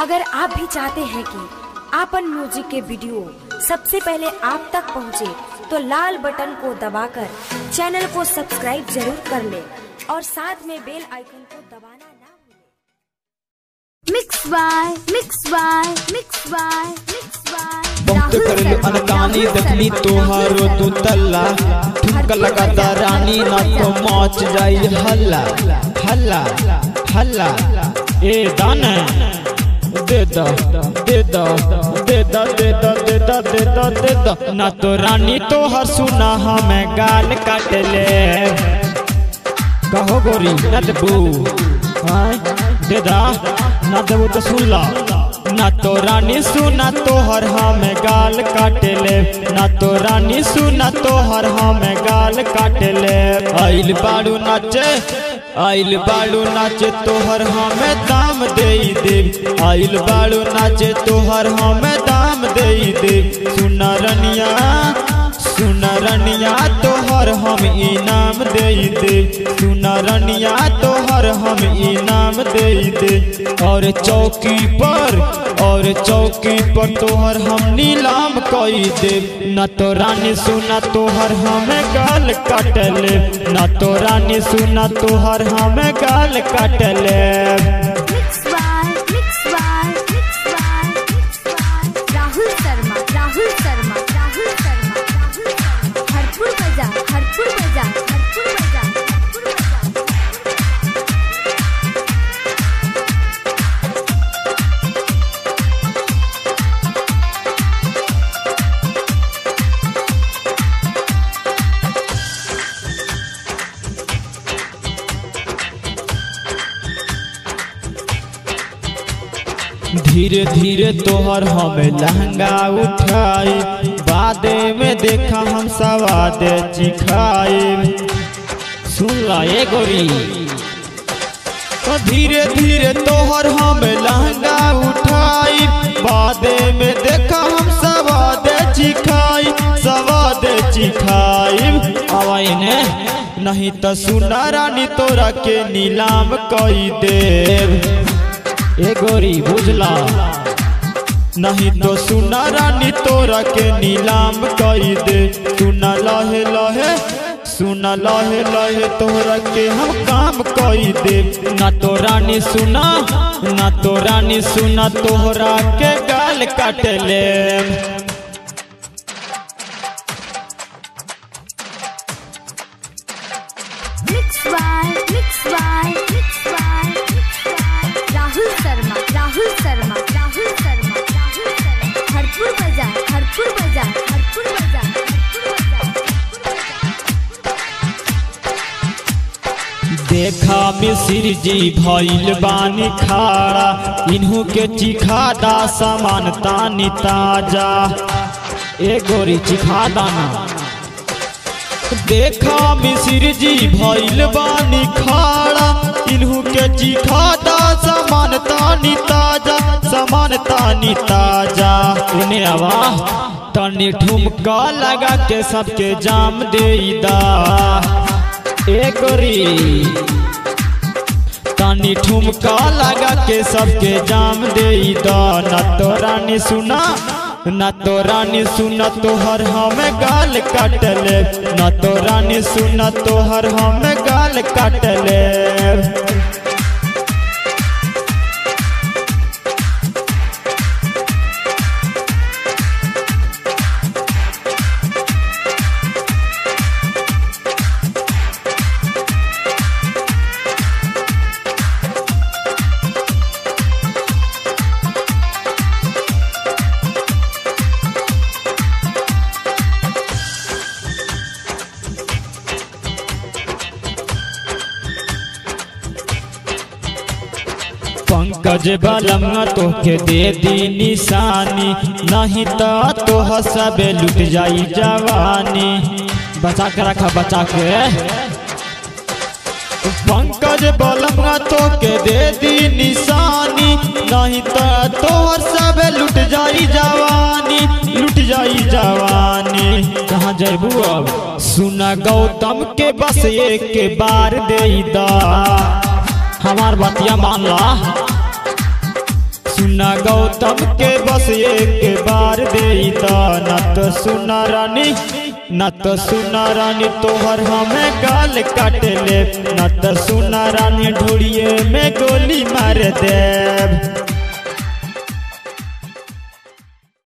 अगर आप भी चाहते हैं कि आपन म्यूजिक के वीडियो सबसे पहले आप तक पहुंचे, तो लाल बटन को दबाकर चैनल को सब्सक्राइब जरूर कर ले और साथ में बेल आइकन को दबाना ना भूलें। Mix by mix by mix by mix by बहुत करलू अनकानी देखली तोहारो तू तल्ला ठुमका लगाता रानी ना तो मच जाई हल्ला हल्ला हल्ला ए दाना दे दा दे दा दे दा दे दा दे दा दे दा दे दा ना तो रानी तोहर सुना हमें गाल काट ले कहो गोरी न देबू हाँ दे दा ना देबू तो सुन ला ना तो रानी सुना तोहर हमें गाल काट ले ना तो रानी सुना तोहर हमें गाल काट ले आइल बाड़ू नाचे आइल बाड़ू नाचे तोहर हमें दाम दे दे आइल बाड़ू नाचे तोहर हमें दाम दे दे सुना रनिया सुना रनिया तोहर हम इनाम दे दे सुना रनिया तोहर हम इनाम दे दे और चौकी पर और चौकी पर तोहर हम नीलाम कई दे न तो रानी सुना तोहर हमें गाल काट ले न तो रानी सुना तोहर हमें गाल काट ले mix by mix by mix by mix by Rahul Sharma Rahul Sharma Rahul Sharma Rahul Sharma Harpur बाजार हरपुर बाजार हरपुर बाजार हरपुर बाजार धीरे धीरे तोहर हमें लहंगा उठाई बादे में देखा हम सवाद चिखाई सुन ला ये गोरी तो धीरे धीरे तोहर हमें लहंगा उठाई बादे में देखा हम सवाद चिखाई सवाद चिखाई आवाई ने नहीं तो सुना रानी तोरा के नीलाम कई देव ए गोरी बुझला नहीं तो सुना रानी तोरा के नीलाम कई दे सुना लहे लहे सुना लहे लहे तोरा के हम काम कई दे ना तो रानी सुना ना तो रानी सुना तोहरा के गाल काट ले mix by mix by mix by mix by Rahul Sharma Rahul Sharma Rahul Sharma Rahul Sharma Harpur बाजार हरपुर बाजार हरपुर बाजार हरपुर बाजार देखा मिसिर जी भइल बानी खाड़ा इन्हू के चिखा दा सामान तानी ताजा ए गोरी चिखा दाना देखा मिसिर जी भइल बानी खाड़ा इन्हू के चिखा दा सामान तानी ताजा सामान तानी ताजा इन्हें आवा तनी ठुमका लगा के सबके जाम दे दा ए गोरी तानी ठुमका लगा के सबके जाम दे दा न तो रानी सुना न तो रानी सुना तोहर हमें गाल काट ले न तो रानी सुना तोहर हमें गाल काट ले पंकज बलमा तोके दे दी निशानी नहीं तो तोह सबे लुट जाई जवानी बचा के रखा बचा के पंकज बलमा तोके दे दी निशानी नहीं तो तोहर सबे लुट जाई जवानी लुट जाई जवानी कहाँ जैबू अब सुना गौतम के बस एक के बार दे दा हमार बतिया मान ला सुना गौतम के बस एक बार दे न तो सुना रानी न तो सुना रानी तोहर हमें गाल काट ले न तो सुना रानी ढोड़िए में गोली मार देव